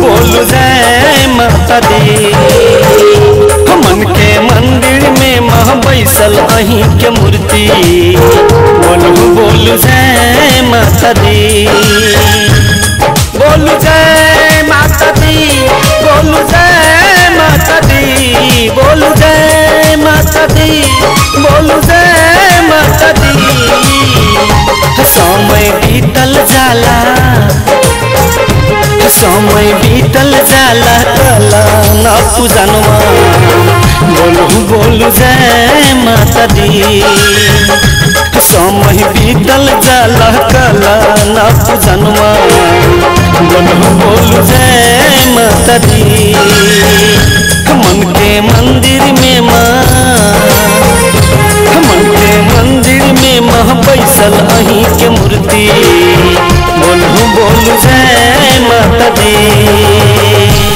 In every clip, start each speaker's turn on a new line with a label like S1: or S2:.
S1: बोलू जय माता दी मन के मंदिर में मह बैसल अहीं के मूर्ति बोलू बोलू जय माता दी बोलू जय माता दी बोलू जय माता दी बोलू जय माता दी बोलू जय माता दी समय बीतल जाला समय बीतल जाला कला न पूजनवा बोलू बोलू जय माता दी समय बीतल जाला कला न पूजनवा बोलू बोलू जय माता दी मन के मंदिर में माँ मन के मंदिर में मह बैसल अहीं के मूर्ति बोलू बोलू जय माता दी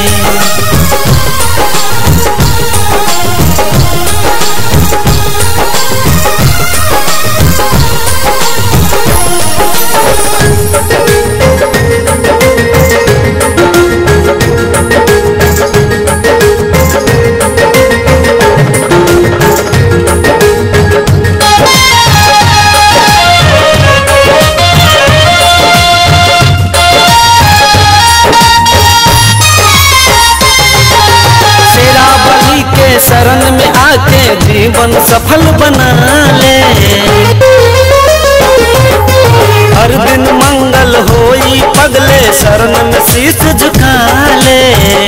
S1: शेरा बली के शरण में आके जीवन सफल बना ले हर दिन मंगल होई पगले शरण में शीश झुका ले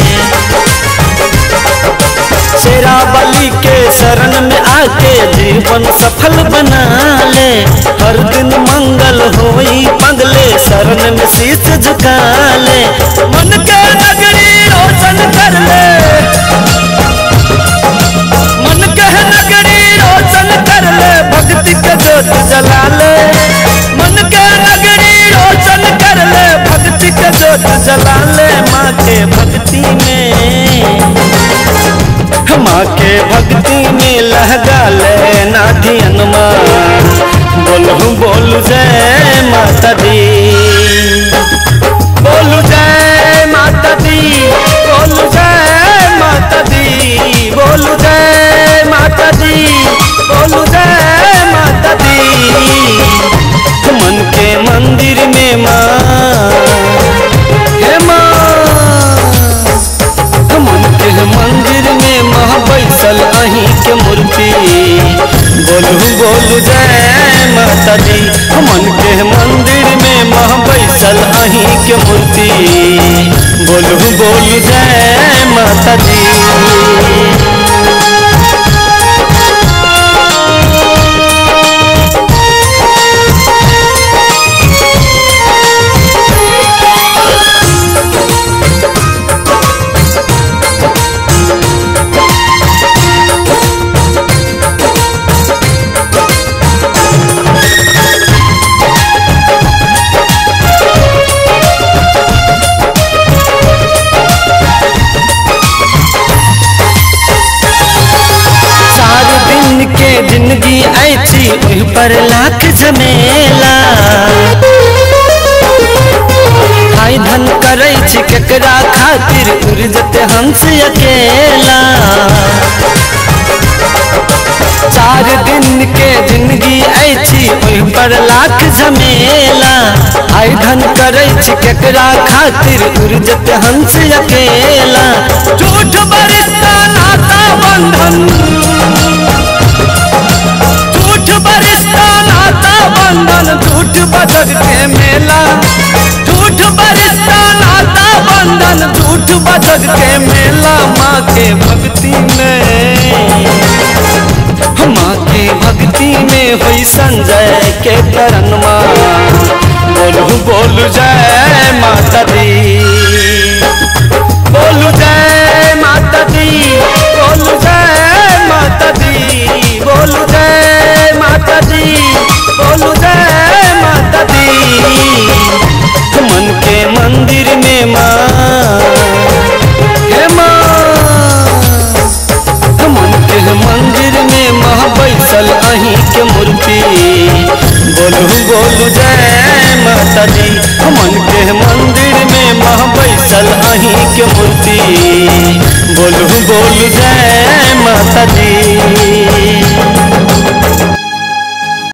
S1: शेरा बली के शरण में आके जीवन सफल बना ले हर दिन मंगल होई पगले शरण में शीश झुका ले मन के नगरी रोशन कर ले मन के नगरी रोशन कर ले भक्ति के जोत जला ले मन के नगरी रोशन कर ले भक्ति के जोत जला ले माँ के भक्ति में माँ के भक्ति में लहगा ले ना धियनमा बोलू बोलू जय माता दी बोलू जय माता दी बोलू जय माता दी बोलू जय माता दी बोलू जय माता दी मन के मंदिर में माँ हे माँ मन के मंदिर में मह बैसल अहीं के मूर्ति बोलू बोलू जय माता दी मन के मंदिर में मह बैसल अहीं के मूर्ति बोलू बोलू जय माता दी सारे दिन के जिंदगी ऐसी उह पर लाख झमेला हाय धन करै छी केकरा खातिर उर्जत हंस अकेला चार दिन के जिंदगी ऐसी उह पर लाख झमेला हाय धन करै छी केकरा खातिर उर्जत हंस अकेला झूठ बरिश्ता नाता बंधन झूठ बरिश्ता नाता बंधन झूठ बजग के मेला झूठ बरिश्ता नाता बंधन झूठ बजग के मेला माँ के भक्ति में माँ के भक्ति में हुई संजय के करनमा बोलू बोलू जय माता दी बोलू जय माता दी बोलू जय माता दी बोलू जय माता दी बोलू जय माता दी मन के मंदिर में माँ हे माँ मन के मंदिर में मह बैसल अहीं के मूर्ति बोलू बोलू जय माता दी मन के सजी